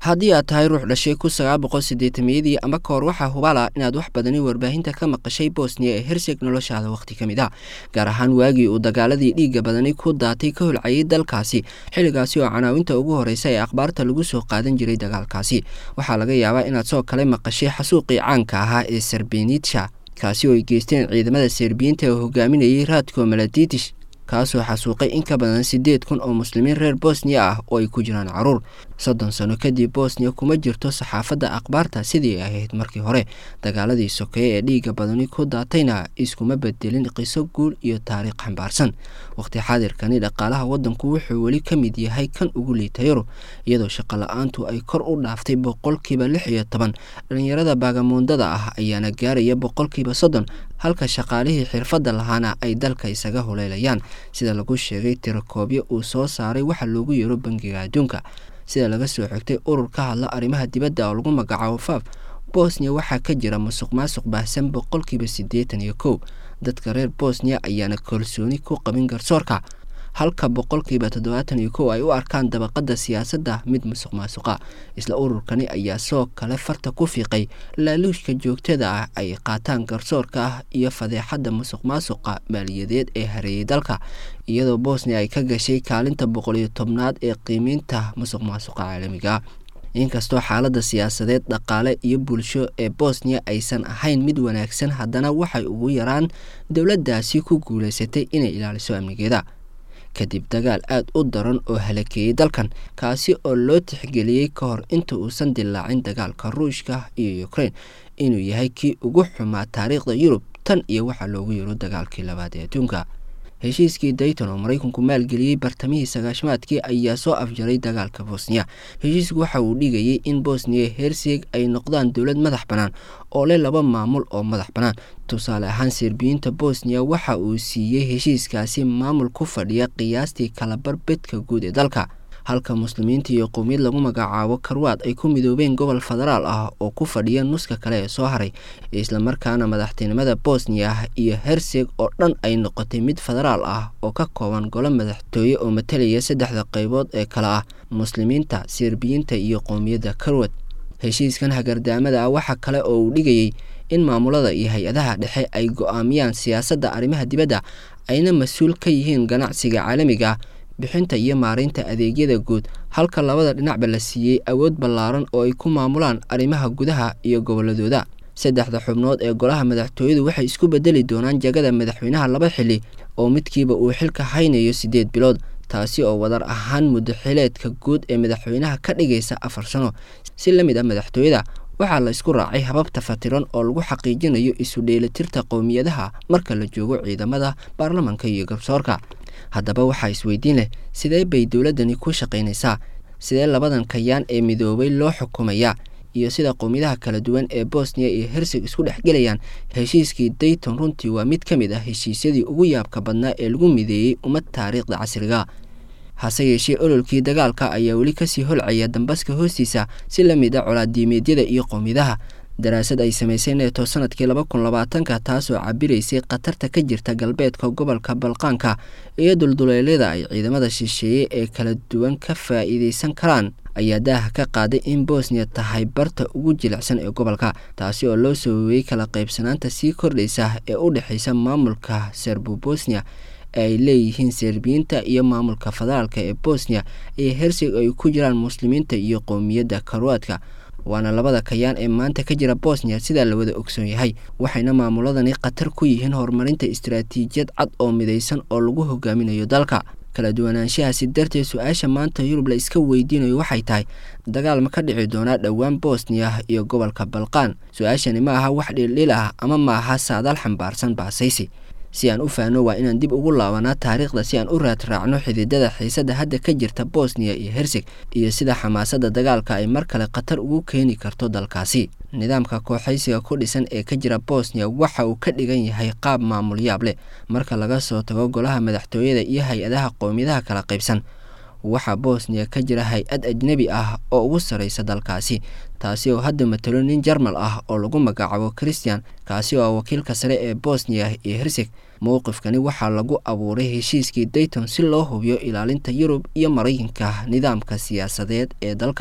haddii aad tahay ruux dhashay kun sagaal boqol sideetamiyadii ama ka hor waxaa hubaala inaad wax badani warbaahinta ka maqashay bosniya ee herseg noloshaada wakhti ka mid ah gaar ahaan waagii uu dagaaladii dhiigga badani ku daatay ka holcayay dalkaasi xilligaasi oo canaawinta ugu horeysa ee akhbaarta lagu soo qaadan jiray dagaalkaasi waxaa laga yaabaa inaad soo kale maqashay xasuuqii caanka ahaa ee serbenitsha kaasi oo ay geysteen ciidamada serbiyiinta oo hogaaminayay raadko maladidish kaasoo xasuuqay in ka badan siddeed kun oo muslimiin reer bosniya ah oo ay ku jiraan caruur soddon sano kadib bosniya kuma jirto saxaafadda akhbaarta sidii ay ahayd markii hore dagaaladii sokeeye ee dhiigga badani ku daatayna iskuma bedelin qiso guul iyo taariikh xambaarsan waqti xaadirkani dhaqaalaha waddanku wuxuu weli ka mid yahay kan ugu liita yurub iyadoo shaqo la-aantu ay kor u dhaaftay boqolkiiba lix iyo toban dhalinyarada baagamuundada ah ayaana gaaraya boqolkiiba soddon halka shaqaalihii xirfadda lahaana ay dalka isaga huleelayaan sida lagu sheegay tirakoobyo uu soo saaray waxa loogu yeero bangiga adduunka sida laga soo xigtay urur ka hadla arrimaha dibadda oo lagu magacaabo faaf bosniya waxaa ka jira musuq maasuq baahsan boqolkiiba siddeetan iyo kow dadka reer bosniya ayaana kalsooni ku qabin garsoorka halka boqolkiiba toddobaatan iyo kow ay u arkaan dabaqadda siyaasadda mid musuq maasuqa isla ururkani ayaa soo kale farta ku fiiqay laaluushka joogtada ah ay qaataan garsoorka ah iyo fadeexadda musuq maasuqa maaliyadeed ee hareeyay dalka iyadoo bosniya ay ka gashay kaalinta boqol iyo tobnaad ee qiimeynta musuq maasuqa caalamiga inkastoo xaaladda siyaasadeed dhaqaale iyo bulsho ee bosniya aysan ahayn mid wanaagsan haddana waxay ugu yaraan dowladdaasi ku guulaysatay inay ilaaliso amnigeeda kadib dagaal aada u daran oo halakeeyey dalkan kaasi oo loo tixgeliyey ka hor inta uusan dilaacin dagaalka ruushka iyo ukraine inuu yahay kii ugu xumaa taariikhda yurub tan iyo waxaa loogu yiro dagaalkii labaad ee adduunka heshiiskii dayton oo maraykanku maalgeliyey bartamihii sagaashamaadkii ayaa soo afjaray dagaalka bosniya heshiisku waxa uu dhigayay in bosniya herseg ay noqdaan dowlad madax bannaan oo leh laba maamul oo madax bannaan tusaale ahaan serbiyiinta bosniya waxa uu siiyey heshiiskaasi maamul ku fadhiya qiyaastii kalabar bedka guud ee dalka halka muslimiinta iyo qowmiyad lagu magacaabo karwaad ay ku midoobeen gobol federaal ah oo ku fadhiya nuska kale ee soo haray islamarkaana madaxtinimada bosniya iyo herseg oo dhan ay noqotay mid federaal ah oo ka kooban golo madaxtooye oo matalaya saddexda qaybood ee kale ah muslimiinta serbiyiinta iyo qowmiyadda karwad heshiiskan hagardaamada ah waxa kale oo uu dhigayay in maamulada iyo hay-adaha dhexe ay go-aamiyaan siyaasadda arrimaha dibadda ayna mas-uul ka yihiin ganacsiga caalamiga bixinta iyo maareynta adeegyada guud halka labada dhinacba la siiyey awood ballaaran oo ay ku maamulaan arrimaha gudaha iyo gobolladooda saddexda xubnood ee golaha madaxtooyadu waxay isku bedeli doonaan jagada madaxweynaha laba xili oo midkiiba uu xilka haynayo siddeed bilood taasi oo wadar ahaan muddo xileedka guud ee madaxweynaha ka dhigaysa afar sano si la mid ah madaxtooyada waxaa la isku raacay hababta fatiran oo lagu xaqiijinayo isu dheelitirta qowmiyadaha marka la joogo ciidamada baarlamanka iyo garsoorka haddaba waxaa isweydiin leh sidee bay dowladdani ku shaqaynaysaa sidee labadan kayaan ee midoobay loo xukumayaa iyo sida qowmiyadaha kala duwan ee bosniya iyo herseg isku dhexgelayaan heshiiskii dayton runtii waa mid ka mid ah heshiisyadii ugu yaabka badnaa ee lagu mideeyey ummad taariikhda casriga hase yeeshee ololkii dagaalka ayaa weli kasii holcaya dambaska hoostiisa si la mid a colaadiimeedyada iyo qowmiyadaha daraasad ay samaysay neeto sanadkii laba kun labaatanka taasoo cabiraysay khatarta ka jirta galbeedka gobolka balqaanka iyo dulduleelyada ay ciidamada shisheeye ee kala duwan ka faa'iideysan karaan ayaa daaha ka qaaday in bosniya tahay barta ugu jilicsan ee gobolka taasi oo loo saweeyey kala qaybsanaanta sii kordhaysa ee u dhexeysa maamulka serbo bosniya ee ay leeyihiin serbiyiinta iyo maamulka federaalka ee bosniya iyo herseg ay ku jiraan muslimiinta iyo qowmiyadda karwaadka waana labada kayaan ee maanta ka jira bosniya sidaa la wada ogsoon yahay waxayna maamuladani khatar ku yihiin horumarinta istaraatiijiyad cad oo midaysan oo lagu hogaaminayo dalka kala duwanaanshahaasi darteed su-aasha maanta yurub la iska weydiinayo waxay tahay dagaal ma ka dhici doonaa dhowaan bosniya iyo gobolka balqaan su-aashani ma aha wax dhildhil ah ama ma aha saadaal xambaarsan baasaysi si aan u faahno waa inaan dib ugu laabanaa taariikhda si aan u raad raacno xididada xiisadda hadda ka jirta bosniya iyo herseg iyo sida xamaasadda dagaalka ay mar kale khatar ugu keeni karto dalkaasi nidaamka kooxaysiga ku dhisan ee ka jira bosniya waxa uu ka dhigan yahay qaab maamul yaab leh marka laga soo tago golaha madaxtooyada iyo hay-adaha qowmiyadaha kala qaybsan waxaa bosniya ka jira hay-ad ajnebi ah oo ugu sarreysa dalkaasi taasi oo hadda matalo nin jarmal ah oo lagu magacaabo christian kaasi oo wakiilka sare ee bosniya iyo herseg mowqifkani waxaa lagu abuuray heshiiskii dayton si loo hubiyo ilaalinta yurub iyo maraykanka nidaamka siyaasadeed ee dalka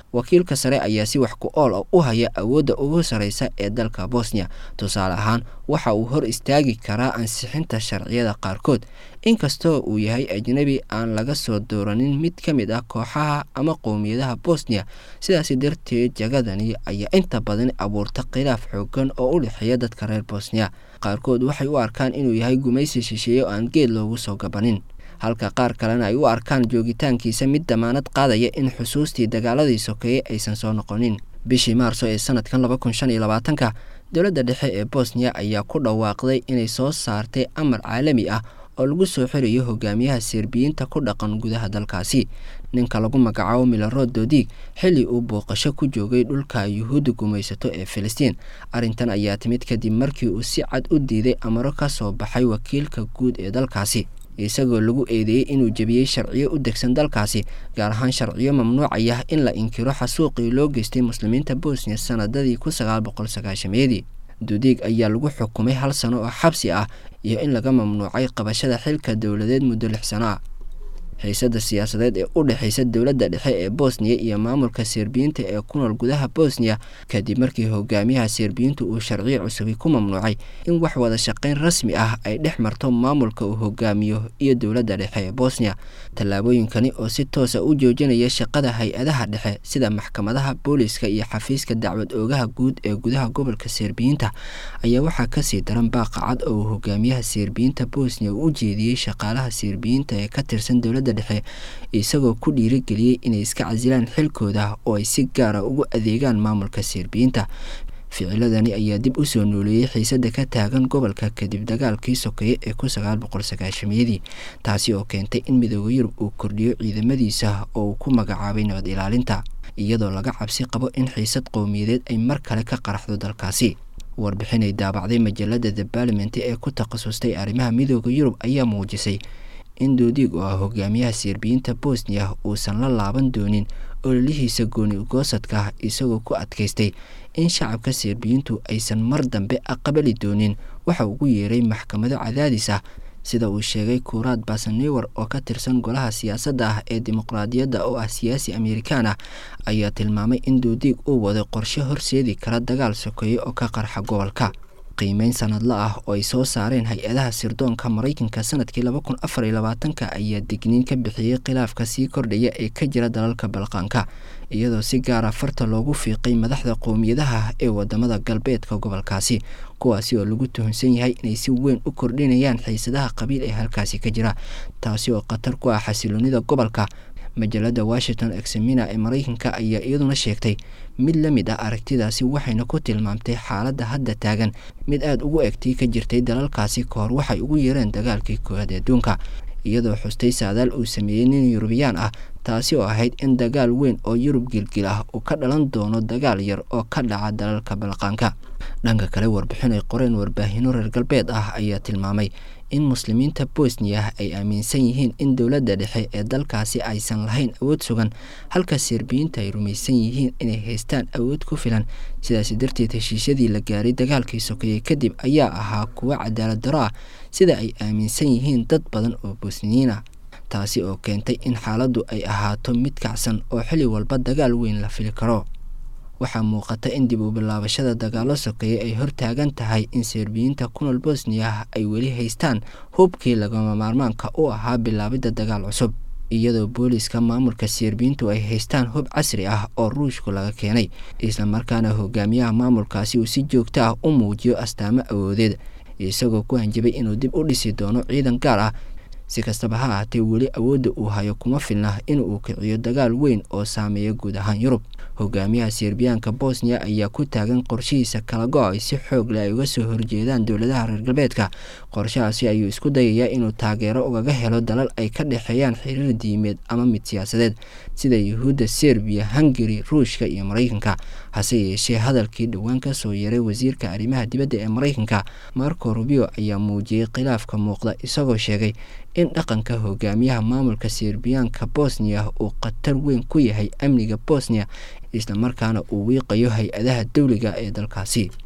wakiilka sare ayaa si wax ku ool u haya awoodda ugu sarreysa ee dalka bosniya tusaale ahaan waxa uu hor istaagi karaa ansixinta sharciyada qaarkood inkastoo uu yahay ajnebi aan laga soo dooranin mid ka mid ah kooxaha ama qowmiyadaha bosniya sidaasi darteed jagadani ayaa inta badan abuurta khilaaf xoogan oo u dhexeeya dadka reer bosniya qaarkood waxay u arkaan inuu yahay gumaysi shisheeye oo aan geed loogu soo gabanin halka qaar kalena ay u arkaan joogitaankiisa mid damaanad qaadaya in xusuustii dagaaladii sokeeye aysan soo noqonin bishii maarso ee sanadkan laba kun shan iyo labaatanka dowladda dhexe ee bosniya ayaa ku dhawaaqday inay soo saartay amar caalami ah oo lagu soo xirayo hogaamiyaha serbiyiinta ku dhaqan gudaha dalkaasi ninka lagu magacaabo milarod dodig xilli uu booqasho ku joogay dhulka yuhuudda gumaysato ee filistiin arrintan ayaa timid kadib markii uu si cad u diiday amaro ka soo baxay wakiilka guud ee dalkaasi isagoo lagu eedeeyey inuu jebiyey sharciyo u degsan dalkaasi gaar ahaan sharciyo mamnuucaya in la inkiro xasuuqii loo geystay muslimiinta bosniya sanadadii kun sagaal boqol sagaashameedii dudiig ayaa lagu xukumay hal sano oo xabsi ah iyo in laga mamnuucay qabashada xilka dowladeed muddo lix sano ah xiisada siyaasadeed ee u dhexeysa dowladda dhexe ee bosniya iyo maamulka serbiyiinta ee ku nool gudaha bosniya kadib markii hogaamiyaha serbiyiintu uu sharciyo cusubi ku mamnuucay in wax wada shaqeyn rasmi ah ay dhex marto maamulka uu hogaamiyo iyo dowladda dhexe ee bosniya tallaabooyinkani oo si toosa u joojinaya shaqada hay-adaha dhexe sida maxkamadaha booliska iyo xafiiska dacwad oogaha guud ee gudaha gobolka serbiyiinta ayaa waxaa kasii daran baaqa cad oo uu hogaamiyaha serbiyiinta bosniya uu u jeediyey shaqaalaha serbiyiinta ee ka tirsan dowladda dhexe isagoo ku dhiirigeliyey inay iska casilaan xilkooda oo ay si gaara ugu adeegaan maamulka serbiyiinta ficiladani ayaa dib u soo nooleeyey xiisada ka taagan gobolka kadib dagaalkii sokeeye ee kun sagaal boqol sagaashamiyadii taasi oo keentay in midooda yurub uu kordhiyo ciidamadiisa oo uu ku magacaabay nabad ilaalinta iyadoo laga cabsi qabo in xiisad qowmiyadeed ay mar kale ka qaraxdo dalkaasi warbixinay daabacday majalada the barlament ee ku takhasustay arrimaha midooda yurub ayaa muujisay in doodiig oo ah hogaamiyaha serbiyiinta bosniya uusan la laaban doonin ololihiisa gooni ugoosadka isagoo ku adkaystay in shacabka serbiyiintu aysan mar dambe aqbali doonin waxa ugu yeeray maxkamado cadaadis ah sida uu sheegay kuuraad basanewer oo ka tirsan golaha siyaasadda ah ee dimuqraadiyadda oo ah siyaasi amerikaan ah ayaa tilmaamay in doodiig uu waday qorshe horseedi kara dagaal sokeeye oo ka qarxa gobolka qiimeyn sanadla ah oo ay soo saareen hay-adaha sirdoonka maraykanka sanadkii laba kun afar iyo labaatanka ayaa digniin ka bixiyey khilaafka sii kordhaya ee ka jira dalalka balqaanka iyadoo si gaara farta loogu fiiqay madaxda qowmiyadaha ee wadamada galbeedka gobolkaasi kuwaasi oo lagu tuhunsan yahay inay si weyn u kordhinayaan xiisadaha qabiil ee halkaasi ka jira taasi oo khatar ku ah xasiloonida gobolka majalada washington examina ee maraykanka ayaa iyaduna sheegtay mid la mid ah aragtidaasi waxayna ku tilmaamtay xaaladda hadda taagan mid aada ugu egtay ka jirtay dalalkaasi ka hor waxay ugu yeereen dagaalkii koowaad adduunka iyadoo xustay saadaal uu sameeyey nin yurubiyaan ah taasi oo ahayd in dagaal weyn oo yurub gilgil ah uu ka dhalan doono dagaal yar oo ka dhaca dalalka balqaanka dhanka kale warbixin ay qoreen warbaahino reer galbeed ah ayaa tilmaamay in muslimiinta bosniya ay aaminsan yihiin in dowladda dhexe ee dalkaasi aysan lahayn awood sugan halka serbiyiinta ay rumaysan yihiin inay haystaan awood ku filan sidaasi darteed heshiisyadii la gaaray dagaalkii sokeeye kadib ayaa ahaa kuwo cadaalad daro ah sida ay aaminsan yihiin dad badan oo bosniyiin ah taasi oo keentay in xaaladdu ay ahaato mid kacsan oo xilli walba dagaal weyn la fili karo waxaa muuqata in dib u bilaabashada dagaalo sokeeye ay hortaagan tahay in serbiyiinta ku nool bosniya ay weli haystaan hubkii lagama maarmaanka u ahaa bilaabidda dagaal cusub iyadoo booliska maamulka serbiyiintu ay haystaan hub casri ah oo ruushku laga keenay islamarkaana hogaamiyaha maamulkaasi uu si joogto ah u muujiyo astaamo awoodeed isagoo ku hanjabay inuu dib u dhisi doono ciidan gaar ah si kastaba ha ahaatee weli awoodda uu hayo kuma filna in uu kiciyo dagaal weyn oo saameeya guud ahaan yurub hogaamiyaha serbiyaanka bosniya ayaa ku taagan qorshihiisa kala go-ay si xoog leh ay uga soo horjeedaan dowladaha reer galbeedka qorshahaasi ayuu isku dayayaa inuu taageero ugaga helo dalal ay ka dhexeeyaan xiriir diimeed ama mid siyaasadeed sida yuhuudda serbiya hungari ruushka iyo maraykanka hase yeeshee hadalkii dhowaan ka soo yaray wasiirka arrimaha dibadda ee maraykanka marco rubio ayaa muujiyey khilaafka muuqda isagoo sheegay in dhaqanka hogaamiyaha maamulka serbiyaanka bosniya uu khatar weyn ku yahay amniga bosniya islamarkaana uu wiiqayo hay-adaha dowliga ee dalkaasi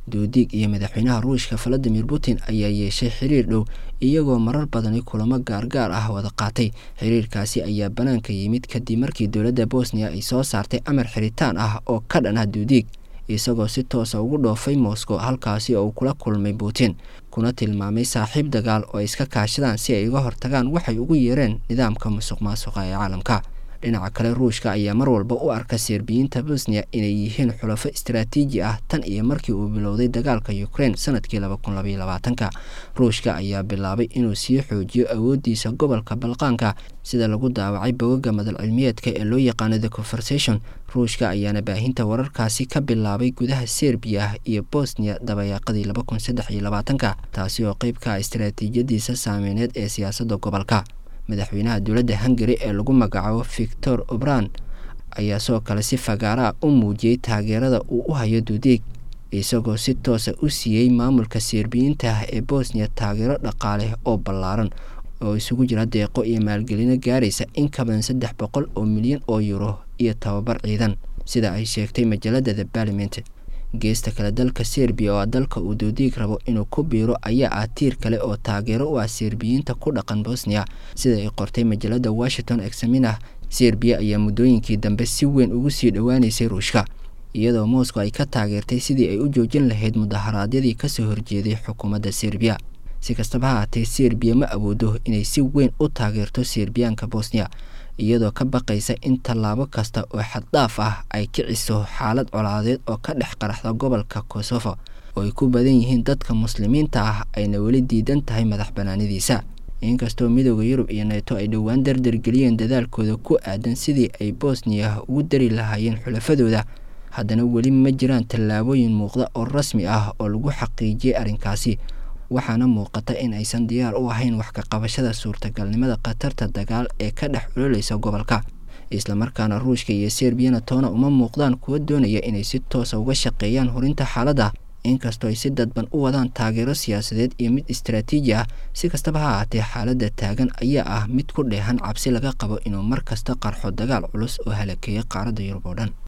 duudiig iyo madaxweynaha ruushka valadimir putin ayaa yeeshay xiriir dhow iyagoo marar badani kulamo gaargaar ah wada qaatay xiriirkaasi ayaa banaanka yimid kadib markii dowladda bosniya ay soo saartay amar xiritaan ah oo ka dhan ah duudiig isagoo si toosa ugu dhoofay moscow halkaasi oo uu kula kulmay putin kuna tilmaamay saaxiib dagaal oo ay iska kaashadaan si ay uga hortagaan waxay ugu yeereen nidaamka musuq maasuqa ee caalamka dhinaca kale ruushka ayaa mar walba u arka serbiyiinta bosniya inay yihiin xulafo istaraatiiji ah tan iyo markii uu bilowday dagaalka ukraine sanadkii laba kun labaiyo labaatanka ruushka ayaa bilaabay inuu sii xoojiyo awoodiisa gobolka balqaanka sida lagu daawacay bogaga madal cilmiyeedka ee loo yaqaano the conversation ruushka ayaana baahinta wararkaasi ka bilaabay gudaha serbiya iyo bosniya dabayaaqadii laba kun saddex iyo labaatanka taasi oo qeyb ka ah istaraatiijiyadiisa saameyneed ee siyaasadda gobolka madaxweynaha dowladda hungari ee lagu magacaabo victor obran ayaa sidoo kale si fagaaraa u muujiyey taageerada uu u hayo duudeeg isagoo si toosa u siiyey maamulka serbiyiinta ah ee bosniya taageero dhaqaale oo ballaaran oo isugu jira deeqo iyo maalgelino gaaraysa in ka badan saddex boqol oo milyan oo yuro iyo tababar ciidan sida ay sheegtay majalada the parliament geesta kale dalka serbiya oo dalka uu duudiig rabo inuu ku biiro ayaa ah tiir kale oo taageero u ah serbiyiinta ku dhaqan bosniya sida ay qortay majalada washington examinah serbiya ayaa muddooyinkii dambe si weyn ugu sii dhowaaneysay ruushka iyadoo moscow ay ka taageertay sidii ay u joojin lahayd mudaharaadyadii kasoo horjeeday xukuumadda serbiya si kastaba ha haatee serbiya ma awoodo inay si weyn u taageerto serbiyaanka bosniya iyadoo ka baqaysa in tallaabo kasta oo xaddhaaf ah ay kiciso xaalad colaadeed oo ka dhex qaraxda gobolka kosovo oo ay ku badan yihiin dadka muslimiinta ah ayna weli diidan tahay madax banaanidiisa inkastoo midooda yurub iyo neeto ay dhowaan dardargeliyeen dadaalkooda ku aadan sidii ay bosniya ugu dari lahaayeen xulafadooda haddana weli ma jiraan tallaabooyin muuqda oo rasmi ah oo lagu xaqiijiyey arrinkaasi waxaana muuqata in aysan diyaar u ahayn wax ka qabashada suurtagalnimada khatarta dagaal ee ka dhex culoleysa gobolka islamarkaana ruushka iyo serbiyana toona uma muuqdaan kuwa doonaya inay si toosa uga shaqeeyaan horinta xaaladda inkastoo ay si dadban u wadaan taageero siyaasadeed iyo mid istaraatiiji ah si kastaba ha ahaatee xaaladda taagan ayaa ah mid ku dheehan cabsi laga qabo inuu mar kasta qarxo dagaal culus oo halakeeya qaaradda yurub oo dhan